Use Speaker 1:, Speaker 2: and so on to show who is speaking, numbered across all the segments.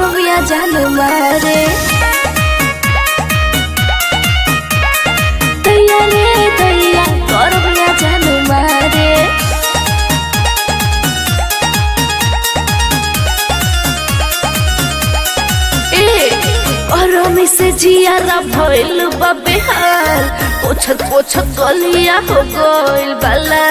Speaker 1: गरमिया जान मारे दैया रे दैया गरमिया जान मारे ए गरमी से जियारा भइल बा बेहाल पोछत पोछत गलिया हो गइल बाला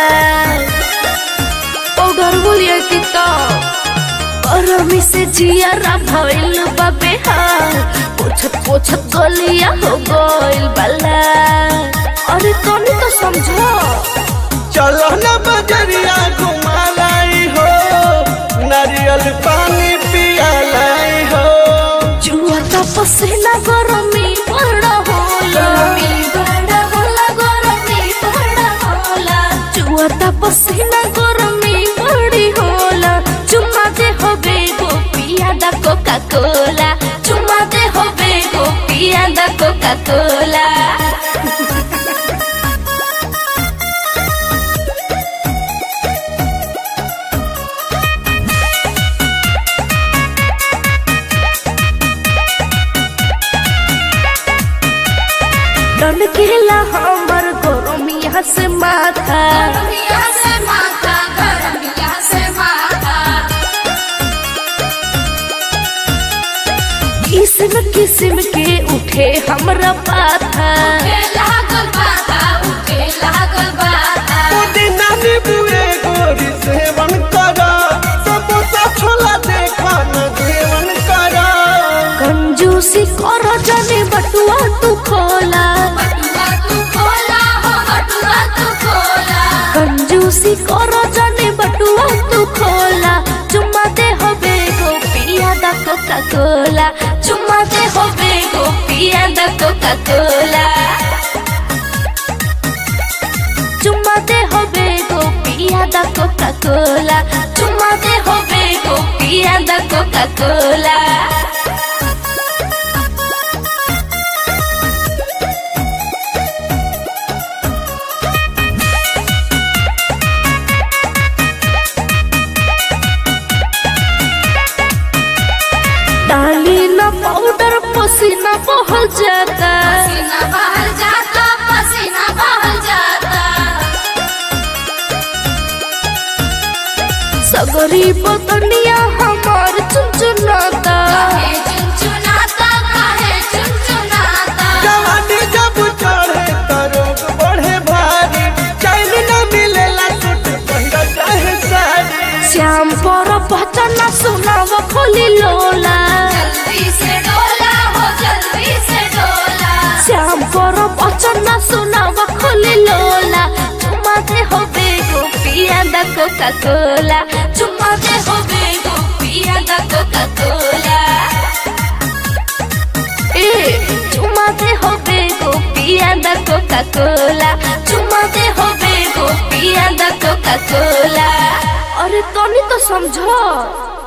Speaker 1: पाउडर बोलिए कि तो गरमी से जियारा भइल बा बेहाल पोछत पोछत गलिया हो गइल बाला अरे तनी तो समझो
Speaker 2: चलो न बजरिया घुमा लाई हो नारियल पानी पिया लाई हो
Speaker 1: जुआ का पसीना गरमी बड़ा होला बड़ा होला गरमी बड़ा होला जुआ का पसीना गरमी बड़ी होला चुम्मा दे होबे गोपिया दा कोका कोला चुम्मा दे होबे गोपिया दा कोका कोला डन केला हमर गरमिया से माथा
Speaker 3: गरमिया से माथा गरमिया से माथा
Speaker 1: किस्म किस्म के उठे हमरा पाथा
Speaker 3: उठे लागल बाता उठे लागल बाता
Speaker 2: पुदीना नींबुए गोरी सेवन करा समोसा छोला देखा न सेवन करा
Speaker 1: कंजूसी कर जाने बटुआ तू खोला
Speaker 3: बटुआ तू खोला हो बटुआ तू खोला
Speaker 1: कंजूसी कर जाने बटुआ तू खोला चुम्मा दे होबे गोपिया दा कोका कोला चुम्मा दे होबे गोपिया दा कोका कोला चुम्मा दे होबे गोपिया दा कोका कोला चुम्मा दे होबे गोपिया दा कोका कोला डाली ना पाउडर पसीना बहल जाता
Speaker 3: पसीना बाहर जाता पसीना बाहर जाता
Speaker 1: सगरी बदनिया हमार चुनचुनाता
Speaker 3: काहे चुनचुनाता काहे चुनचुनाता
Speaker 2: जवानी जब चढ़े त रोग बढ़े भारी चैन न मिलेला सूट पहिरा चाहे साड़ी
Speaker 1: श्याम पर पहचाना सुनाव खोली लोला
Speaker 3: जल्दी से डोला हो जल्दी से डोला
Speaker 1: श्याम पर पहचाना सुनाव खोली लोला चुम्मा दे होबे गोपिया दा कोका कोला चुम्मा दे होबे गोपिया दा कोका कोला ए चुम्मा दे होबे गोपिया दा कोका कोला चुम्मा दे होबे गोपिया दा कोका कोला अरे तनी तो समझो